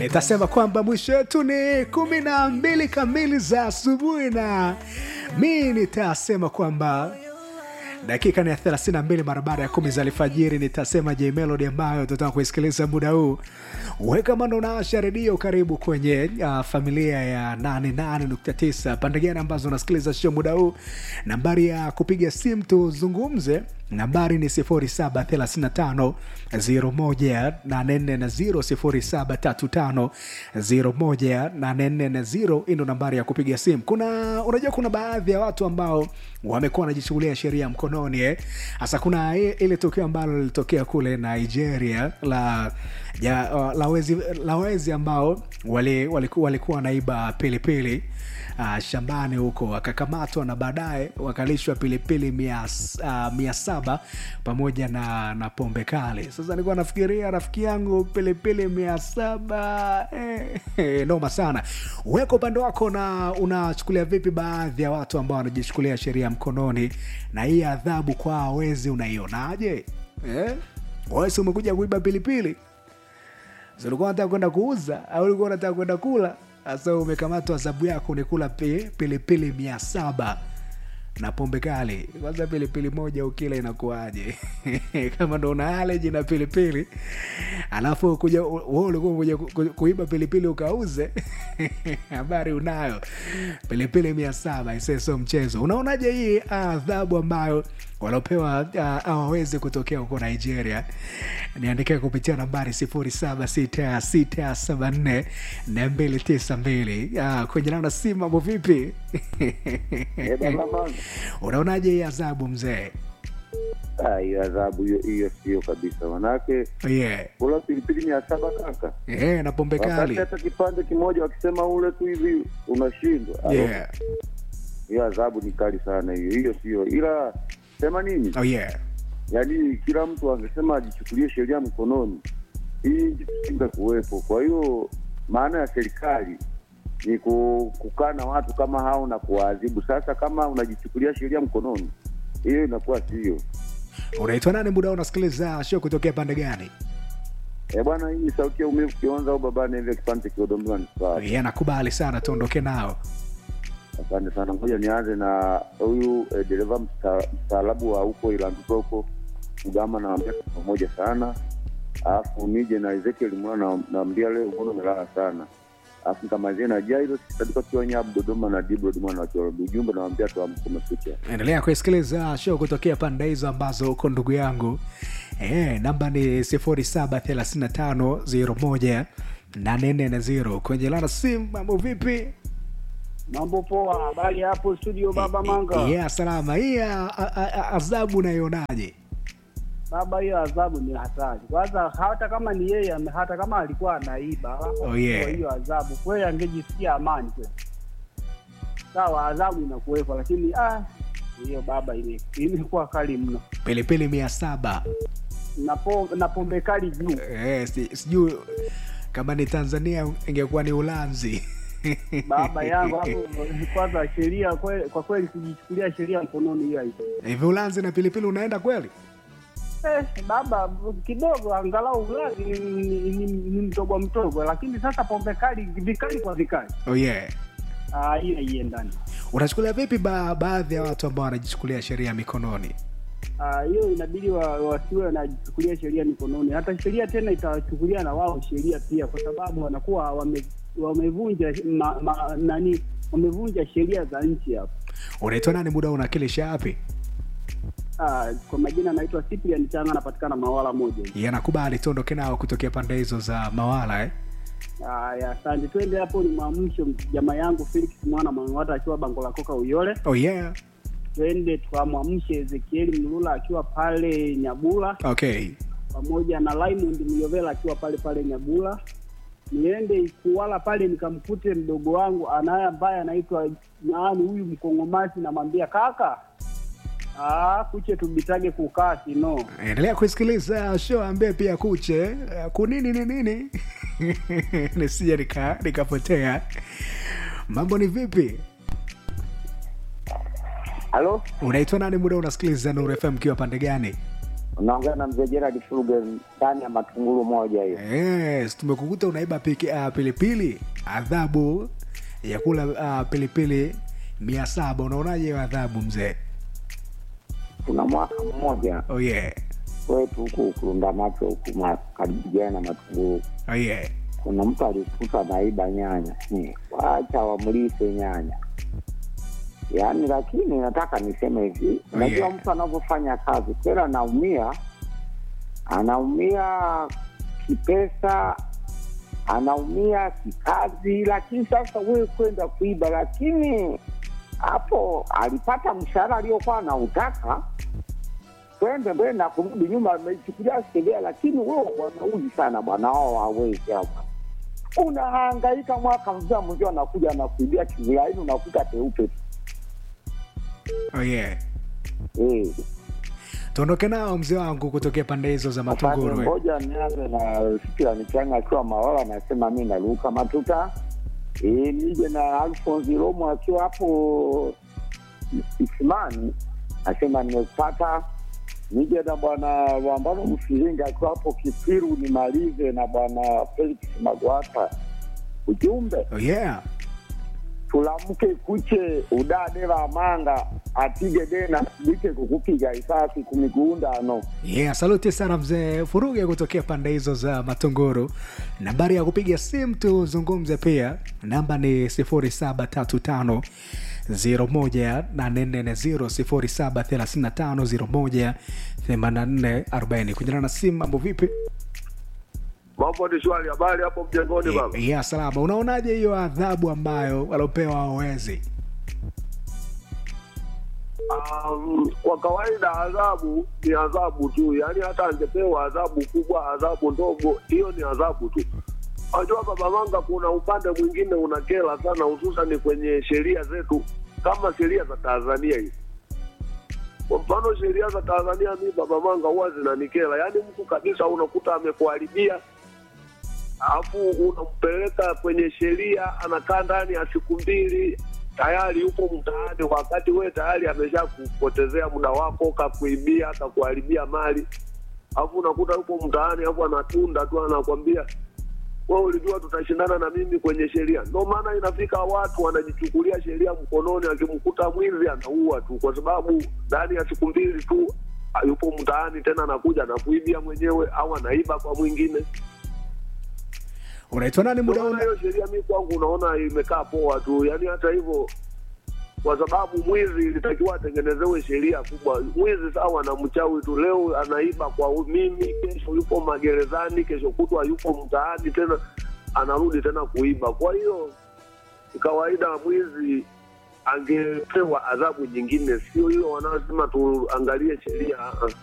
nitasema kwamba mwisho wetu ni kumi na mbili kamili za asubuhi na mi nitasema kwamba dakika ni ya 32 mara baada ya kumi za alfajiri nitasema je melody ambayo tutaka kuisikiliza muda huu weka mando unaasha redio karibu kwenye uh, familia ya 88.9 pande gani ambazo unasikiliza show muda huu nambari ya kupiga simu tuzungumze nambari ni 0735 01840 0735 hii ndo nambari ya kupiga simu kuna unajua kuna baadhi ya watu ambao wamekuwa wanajishughulia sheria mkononi eh. hasa kuna i- ile tukio ambalo lilitokea kule nigeria la ya, uh, la wezi, la wezi ambao wali, waliku, walikuwa wanaiba pilipili uh, shambani huko wakakamatwa na baadaye wakalishwa pilipili mia, uh, mia saba pamoja na, na pombe kali sasa nilikuwa nafikiria rafiki yangu pilipili mia saba eh, eh, noma sana weka upande wako na unachukulia vipi baadhi ya watu ambao wanajishukulia sheria mkononi na hii adhabu kwa wezi unaionaje eh? wesi umekuja kuiba pilipili So, ulikuwa unataka kwenda kuuza au ulikuwa unataka kwenda kula sasa umekamatwa adhabu yako ni kula pi- pilipili mia saba na pombe kali kwanza pilipili moja ukila inakuaje kama ndo una aleji na pilipili alafu kuja we ulikuwa kuja ku- ku- kuiba pilipili ukauze habari unayo pilipili mia saba ise sio mchezo unaonaje hii adhabu ambayo waliopewa uh, awawezi kutokea huko nigeria niandikia kupitia nambari 0766744292 uh, kwenye nana si mambo vipi Eh, baba manga. unaonaje hii adhabu mzee Ah, hiyo adhabu hiyo hiyo sio kabisa, manake yeah. kula pilipili mia saba kaka, yeah, na pombe wakati kali hata kipande kimoja wakisema ule tu hivi unashindwa. Ah, yeah. Hiyo adhabu ni kali sana hiyo, hiyo sio, ila sema nini, Oh, yeah. yaani kila mtu angesema ajichukulie sheria mkononi, hii nchi tusinge kuwepo. Kwa hiyo maana ya serikali ni ku- kukaa na watu kama hao na kuwaadhibu. Sasa kama unajichukulia sheria mkononi, hiyo inakuwa sio unaitwa nani muda huu unasikiliza show kutokea pande gani Eh bwana, hii sauti ya umivu kionza au babani hivi kipande kiodombiwa ni sawa. yeah, nakubali sana tuondoke nao Asante sana, ngoja nianze na huyu eh, dereva msta- mstaarabu wa huko Ilanduka huko Mgama, nawambia tuko pamoja sana, alafu nije na Ezekiel Mwana, nawambia leo mbona umelala sana, alafu nikamalizie na Jairo Sadika kiwa Nyabu Dodoma na Dibro Mwana wa Chorobi. Ujumbe nawambia tuamke kumekucha. endelea kuisikiliza show kutokea pande hizo ambazo uko ndugu yangu e, namba ni 0735018440 kwenye lana sim mambo vipi Mambo poa, habari hapo studio Baba Manga. yeah, salama hii a- a- a- adhabu unaionaje Baba, hiyo adhabu ni hatari. Kwanza hata kama ni yeye, ame- hata kama alikuwa anaiba, alafu Oh, yeah. kwa hiyo adhabu kweli, angejisikia amani kweli. Sawa, adhabu inakuwepo, lakini ah, hiyo baba ime- imekuwa kali mno, pilipili mia saba na po- na pombe kali juu. e, si, sijui kama ni tanzania ingekuwa ni ulanzi Baba yangu hapo, kwanza sheria kwe- kwa kweli, kujichukulia sheria mkononi hiyo haipo. hivi ulanzi na pilipili unaenda kweli Eh, baba kidogo angalau ulazi ni, ni, ni, ni mtogo mtogo, lakini sasa pombe kali vikali kwa vikali oh, yeah. Ah, hiyo haiendani. unachukulia vipi ba, baadhi ya watu ambao wanajichukulia sheria mikononi Ah, hiyo inabidi wa, wasiwe wanajichukulia sheria mikononi, hata sheria tena itawachukulia na wao sheria pia, kwa sababu wanakuwa wame, wamevunja ma, ma, nani wamevunja sheria za nchi hapo. unaitwa nani muda unakilisha yapi Ah, kwa majina anaitwa Cyprian Changa, anapatikana Mawala moja hivi. yanakubali tuondoke nao kutokea pande hizo za mawala eh? Haya, asante. Twende hapo, ni mwamsho jamaa yangu Felix mwana Mwang'ata akiwa bango la koka Uyole. oh, yeah. Twende tukamwamshe Ezekieli Mlula akiwa pale Nyabula. okay pamoja na Raymond Myovela akiwa pale pale Nyabula. Niende Ikuwala pale nikamkute mdogo wangu anaye ambaye anaitwa nani huyu Mkongomasi, namwambia kaka, ah, kuche tubitage kukaa sino. endelea kusikiliza show ambie pia kuche eh, kunini ni nini nisije nika- nikapotea mambo ni vipi Halo, unaitwa nani muda unasikiliza Nuru FM kiwa pande gani Unaongea na mzee Gerard Furuge ndani ya matunguru moja hiyo. Yes, tumekukuta unaiba piki, uh, pilipili adhabu ya kula uh, pilipili mia saba unaonaje hiyo adhabu mzee Kuna mwaka mmoja oh yeah. kwetu huku Kurunda macho huku ma- karibu jana na matunguru, Oh yeah. kuna mtu alikuta naiba nyanya, Hmm, wacha wamlise nyanya yaani. Lakini nataka niseme hivi, Oh, unajua yeah. mtu anavyofanya kazi kweli anaumia, anaumia kipesa, anaumia kikazi, lakini sasa wewe kwenda kuiba, lakini hapo alipata mshahara aliokuwa anautaka twende mbele na kurudi nyuma, amechukulia sheria, lakini wewe wanauzi sana bwana, wao hawezi hapa. Unahangaika mwaka mzima, mwenzio anakuja anakuibia kivulaini, unakuta peupe tu Oh yeah. eh. tuondoke nao mzee wangu kutokea pande hizo za Asante, matunguru eh. ngoja nianze na Fikira Michanga akiwa Mawala, anasema mi naruka matuta e, nije na Alfonsi Romo akiwa hapo Isimani, asema nimepata. Nije na bwana Wambano Mfiringa akiwa hapo Kipiru, nimalize na bwana Felix Magwata. Ujumbe Oh yeah. tulamke kuche udade wa manga atige dena bike kukupiga isasi kumigundano Yeah, saluti sana mzee Furuge kutokea pande hizo za Matunguru. Nambari ya kupiga simu tuzungumze pia, namba ni 0735 01840 0735 kunyana na simu. Mambo vipi? Mambo ni shwari, habari hapo mjengoni baba? Yeah, salama. Unaonaje hiyo adhabu ambayo walopewa hawawezi? Um, kwa kawaida adhabu ni adhabu tu, yaani hata angepewa adhabu kubwa, adhabu ndogo, hiyo ni adhabu tu. Unajua baba Manga, kuna upande mwingine unakera sana, hususani kwenye sheria zetu kama sheria za Tanzania hizi. Kwa mfano sheria za Tanzania, mi baba Manga huwa zinanikera, yaani mtu kabisa unakuta amekuharibia alafu unampeleka kwenye sheria, anakaa ndani ya siku mbili, tayari yupo mtaani, wakati wewe tayari amesha kupotezea muda wako, kakuibia, kakuharibia mali, alafu unakuta yupo mtaani, alafu anatunda tu, anakwambia wewe ulijua tutashindana na mimi kwenye sheria. Ndio maana inafika watu wanajichukulia sheria mkononi, akimkuta mwizi anaua tu, kwa sababu ndani ya siku mbili tu yupo mtaani, tena anakuja na kuibia mwenyewe au anaiba kwa mwingine. Unaitwa nani muda Unaona una? hiyo sheria mi kwangu unaona imekaa poa tu, yaani hata hivyo, kwa sababu mwizi ilitakiwa atengenezewe sheria kubwa. Mwizi sawa na mchawi tu, leo anaiba kwa mimi, kesho yupo magerezani, kesho kutwa yupo mtaani tena anarudi tena kuiba. Kwa hiyo ni kawaida mwizi angepewa adhabu nyingine, sio hiyo wanaosema tuangalie sheria. Ah, ah.